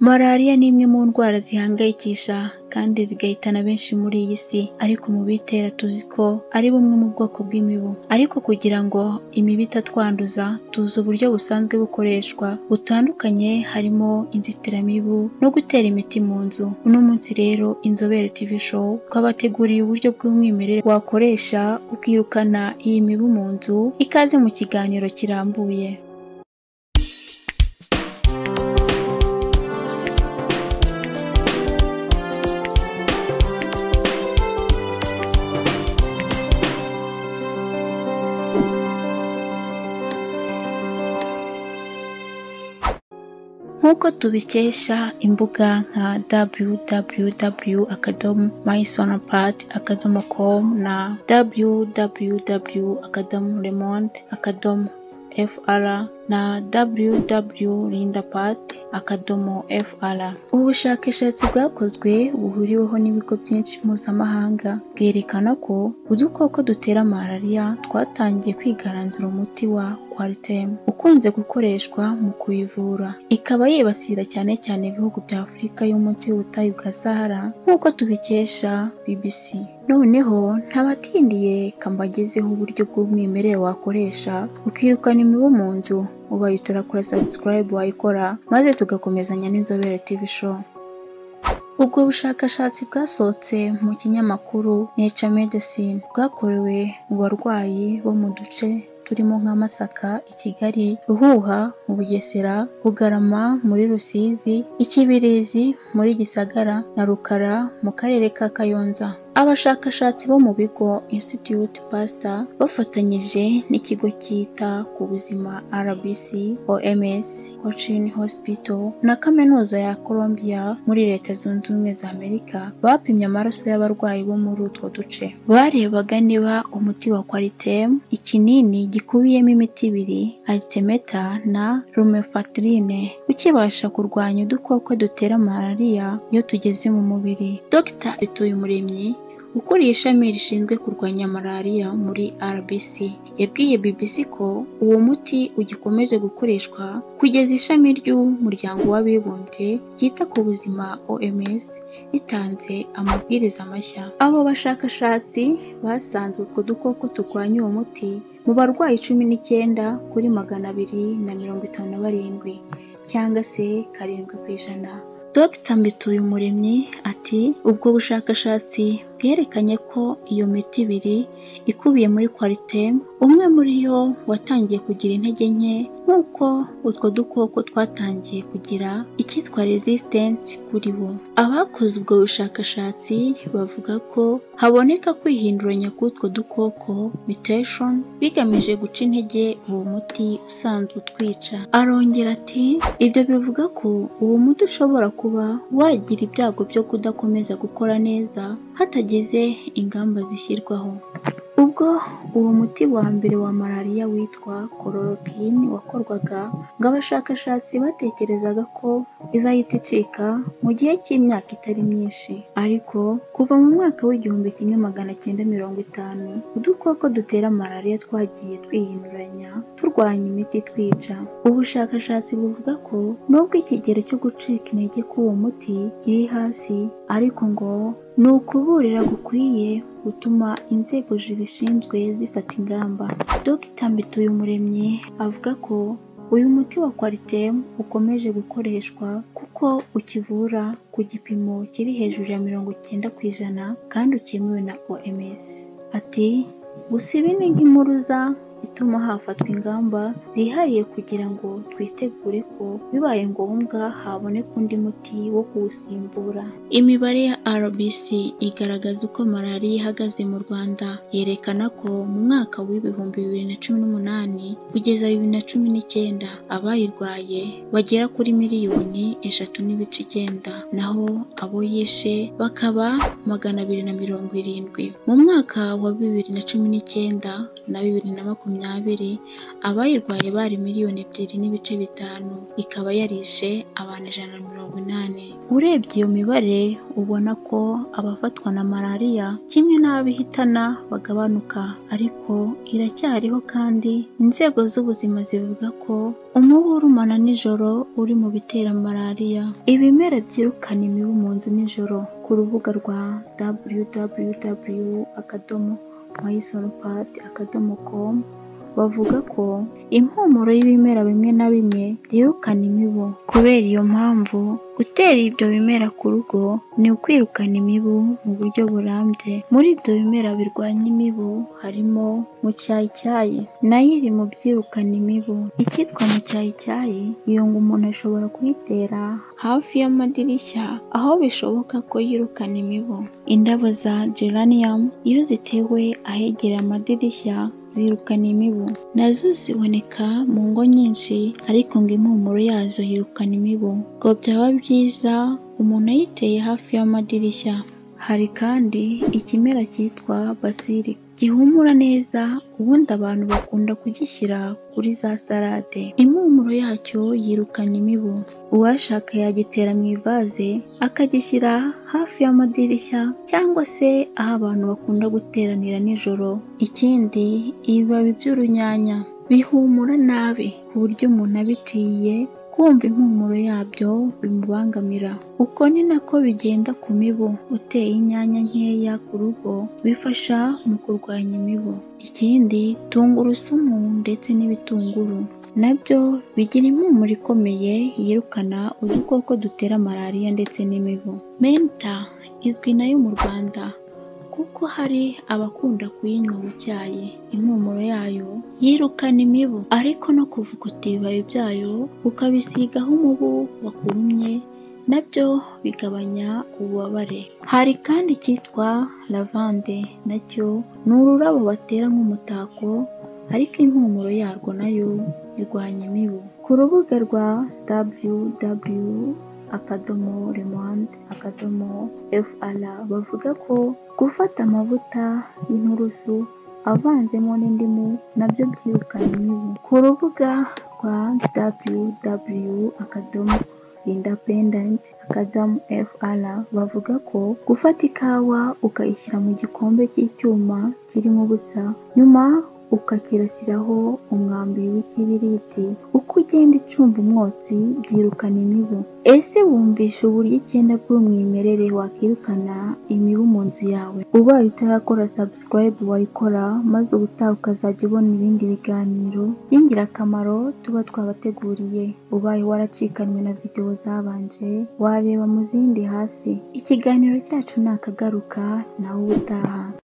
Malariya ni imwe mu ndwara zihangayikisha kandi zigahitana benshi muri iyi si, ariko mu biyitera tuzi ko ari bumwe mu bwoko bw'imibu. Ariko kugira ngo imibu itatwanduza, tuzi uburyo busanzwe bukoreshwa butandukanye harimo inzitiramibu no gutera imiti mu nzu. Uno munsi rero Inzobere TV Show twabateguriye uburyo bw'umwimerere wakoresha ukirukana iyi mibu mu nzu, ikaze mu kiganiro kirambuye. nk'uko tubikesha imbuga nka www akadomo mysonopat akadomo com na www akadomo remonde akadomo fr na www lindapat akadomo fr ubu bushakashatsi bwakozwe buhuriweho n'ibigo byinshi mpuzamahanga bwerekana ko udukoko dutera malariya twatangiye kwigaranzura umuti wa quaritem ukunze gukoreshwa mu kuyivura ikaba yibasira cyane cyane ibihugu bya afurika yo munsi y'ubutayu bwa sahara nk'uko tubikesha bbc noneho ntabatindiye kambagezeho uburyo bw'umwimerere wakoresha ukirukana imibu mu nzu ubaye utarakora subscribe wayikora maze tugakomezanya n'inzobere tv show ubwo bushakashatsi bwasohotse mu kinyamakuru Nature Medicine bwakorewe mu barwayi bo mu duce turimo nka Masaka i Kigali Ruhuha mu Bugesera Bugarama muri Rusizi Ikibirizi muri Gisagara na Rukara mu karere ka Kayonza abashakashatsi bo mu bigo Institute Pasteur bafatanyije n'ikigo cyita ku buzima RBC OMS Cochin Hospital na kaminuza ya Colombia muri Leta Zunze Ubumwe za Amerika bapimye amaraso y'abarwayi bo muri utwo duce barebaga niba umuti wa Qualitem ikinini gikubiyemo imiti ibiri Artemeta na Lumefantrine ukibasha kurwanya udukoko dutera malariya iyo tugeze mu mubiri Dr. Bituyumuremyi ukuriye ishami rishinzwe kurwanya malariya muri RBC yabwiye BBC ko uwo muti ugikomeje gukoreshwa kugeza ishami ry'umuryango w'abibumbye ryita ku buzima OMS ritanze amabwiriza mashya abo bashakashatsi basanze utwo dukoko turwanya uwo muti mu barwayi cumi n'icyenda kuri magana abiri na mirongo itanu na barindwi cyangwa se karindwi ku ijana Dr Mbituyumuremyi ati ubwo bushakashatsi bwerekanye ko iyo miti ibiri ikubiye muri Qualitem umwe muri yo watangiye kugira intege nke nk'uko utwo dukoko twatangiye kugira icyitwa resistance kuri bo abakoze ubwo bushakashatsi bavuga ko haboneka kwihinduranya k'utwo dukoko mutation bigamije guca intege uwo muti usanzwe utwica arongera ati ibyo bivuga ko uwo muti ushobora kuba wagira ibyago byo kudakomeza gukora neza hatagize ingamba zishyirwaho ubwo uwo muti wa mbere wa malariya witwa chloroquine wakorwaga ngo abashakashatsi batekerezaga ko izahita icika mu gihe cy'imyaka itari myinshi ariko kuva mu mwaka w'igihumbi kimwe magana cyenda mirongo itanu udukoko dutera malariya twagiye twihinduranya turwanya imiti twica ubushakashatsi buvuga ko nubwo ikigero cyo gucika intege k'uwo muti kiri hasi ariko ngo ni ukuburira gukwiye gutuma inzego zibishinzwe zifata ingamba dogita mbituyumuremyi avuga ko uyu muti wa Qualitem ukomeje gukoreshwa kuko ukivura ku gipimo kiri hejuru ya mirongo icyenda ku ijana kandi ukemewe na OMS ati gusa ibi ni nk'impuruza ituma hafatwa ingamba zihariye kugira ngo twitegure ko bibaye ngombwa haboneka undi muti wo kuwusimbura imibare ya RBC igaragaza uko malariya ihagaze mu Rwanda yerekana ko mu mwaka w'ibihumbi bibiri na cumi n'umunani kugeza bibiri na cumi n'icyenda abayirwaye bagera kuri miliyoni eshatu n'ibice icyenda naho abo yishe bakaba magana abiri na mirongo irindwi mu mwaka wa bibiri na cumi n'icyenda na bibiri na makumyabiri makumyabiri, abayirwaye bari miliyoni ebyiri n'ibice bitanu, ikaba yarishe abantu ijana na mirongo inani. Urebye iyo mibare ubona ko abafatwa na malariya kimwe n'abo ihitana bagabanuka, ariko iracyariho kandi inzego z'ubuzima zivuga ko umubu urumana nijoro uri mu bitera malariya. Ibimera byirukana imibu mu nzu nijoro ku rubuga rwa www akadomo mayisoropadi akadomo komu bavuga ko impumuro y'ibimera bimwe na bimwe byirukana imibu. Kubera iyo mpamvu gutera ibyo bimera ku rugo ni ukwirukana imibu mu buryo burambye. Muri ibyo bimera birwanya imibu harimo mucyayicyayi nayo iri mu byirukana imibu. Icyitwa mucyayicyayi iyo ngo umuntu ashobora kuyitera hafi y'amadirishya aho bishoboka ko yirukana imibu. Indabo za geranium iyo zitewe ahegereye amadirishya zirukana imibu. Nazo ziboneka mu ngo nyinshi ariko ngo impumuro yazo yirukana imibu. Ngo byaba byiza umuntu ayiteye hafi y'amadirishya. Hari kandi ikimera cyitwa basili gihumura neza ubundi abantu bakunda kugishyira kuri za salade. Impumuro yacyo yirukana imibu. Uwashaka yagitera mu ivaze akagishyira hafi y'amadirishya cyangwa se aho abantu bakunda guteranira nijoro. Ikindi ibibabi by'urunyanya bihumura nabi ku buryo umuntu abiciye kumva impumuro yabyo bimubangamira. Uko ni nako bigenda ku mibu. Uteye inyanya nkeya ku rugo bifasha mu kurwanya imibu. Ikindi tungurusumu ndetse n'ibitunguru nabyo bigira impumuro ikomeye yirukana udukoko dutera malariya ndetse n'imibu. Menta izwi nayo mu Rwanda kuko hari abakunda kuyinywa mu cyayi. Impumuro yayo yirukana imibu ariko no kuvuguta ibibabi byayo ukabisigaho umubu wakurumye nabyo bigabanya ububabare. Hari kandi icyitwa lavande nacyo ni ururabo batera nk'umutako ariko impumuro yarwo nayo irwanya imibu. Ku rubuga rwa www akadomo remwandi akadomo fr bavuga ko gufata amavuta y'inturusu avanzemo n'indimu nabyo byirukana imibu. Ku rubuga rwa www akadomo independent akadomo fr bavuga ko gufata ikawa ukayishyira mu gikombe cy'icyuma kirimo ubusa nyuma ukakirasiraho umwambi w'ikibiriti uko ugenda icumba umwotsi byirukana imibu. Ese wumvisha uburyo icyenda bw'umwimerere wakirukana imibu mu nzu yawe? Ubaye utarakora subscribe wayikora maze ubutaha ukazajya ubona ibindi biganiro by'ingirakamaro tuba twabateguriye. Ubaye waracikanywe na videwo zabanje wareba mu zindi hasi. Ikiganiro cyacu nakagaruka nawe ubutaha.